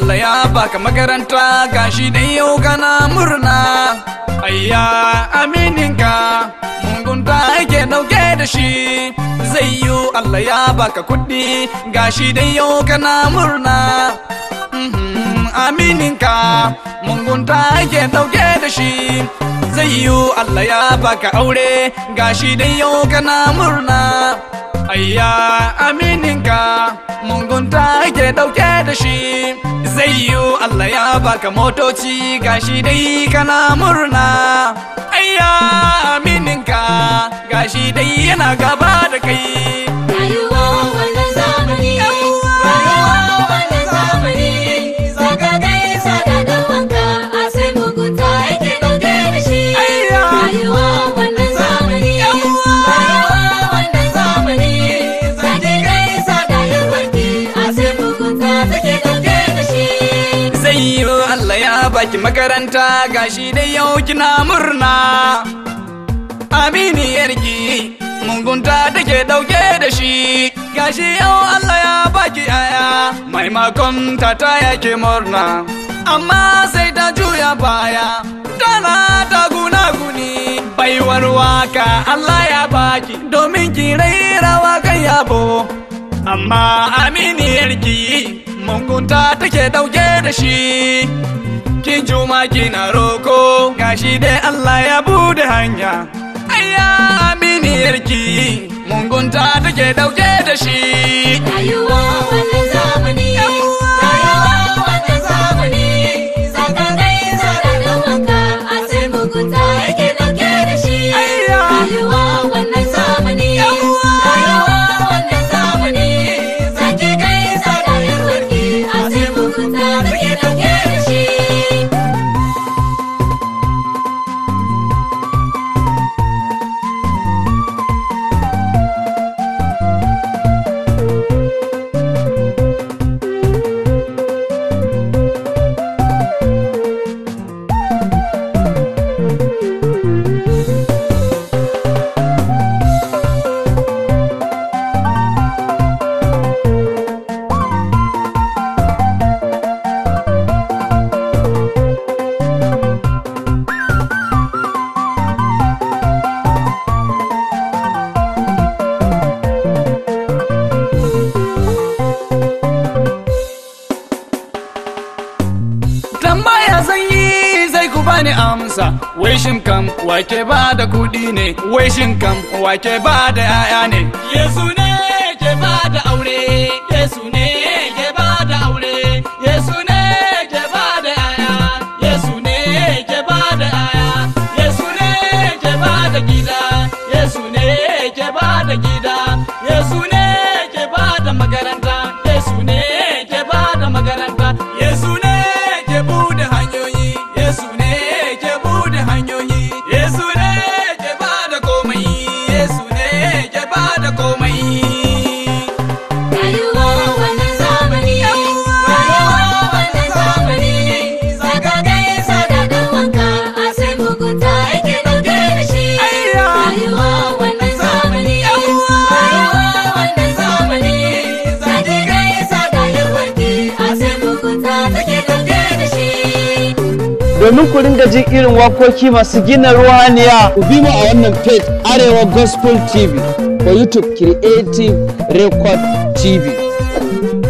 Allah ya baka makaranta gashi da yau kana murna ayya amininka mungunta yake dauke da shi zai yi Allah ya baka kuɗi gashi da yau kana murna Mhm, amininka mungunta yake dauke da shi zai yi Allah ya baka aure gashi da yau kana murna ayya amininka mungunta yake dauke da shi zai yi Allah ya baka motoci gashi dai kana murna ayya amininka gashi dai yana gaba da kai Rayuwa wannan zamani, rayuwa wannan zamani, saka gaisa da ɗan wanka, a sai mugunta yake ɗauke da shi. Ayya. Rayuwa wannan zamani, rayuwa wannan zamani, saka gaisa da ɗan wanki, a sai mugunta take ɗauke da shi. zai yi Allah ya baki makaranta gashi dai yau kina murna aminiyarki mungunta take dauke da shi gashi yau Allah ya baki aya maimakon ta ta yake murna amma sai ta juya baya tana ta guna guni baiwar waka Allah ya baki domin ki raira wakan yabo amma aminiyarki mungunta take dauke da shi kin juma kina roko gashi dai Allah ya bude hanya ayya aminiyarki mungunta take dauke da shi Rayuwa wannan zamani, rayuwa wannan zamani, saka gaisa da ɗan wanka, a sai mugunta yake ɗauke da shi. Ayya. Rayuwa wannan zamani, rayuwa wannan zamani, sake gaisa da ɗan wanki, a sai mugunta take ɗauke da shi. tambaya zan yi zai ku bani amsa wai shin kam wake ba da kudi ne wai shin kam wake ba da yaya ne yesu ne ke ba da aure yesu ne ke ba da aure yesu ne ke ba da yaya yesu ne ke ba da yaya yesu ne ke ba da gida yesu ne ke ba da gida yesu ne ke ba da makaranta yesu ne ke ba da makaranta yesu ne ke bude hanyoyi yesu ne ke bude hanyoyi yesu ne ke ba da komai yesu ne ke ba da komai Rayuwa wannan zamani, rayuwa wannan zamani, saka gaisa da ɗan wanka, a sai mugunta yake ɗauke da shi. Ayya. Rayuwa wannan zamani, rayuwa wannan zamani, sake gaisa da ɗan wanki, a sai mugunta take ɗauke da shi. domin ku ringa jin irin wakoki masu gina ruhaniya ku bi mu a wannan page arewa gospel tv ko youtube creative record tv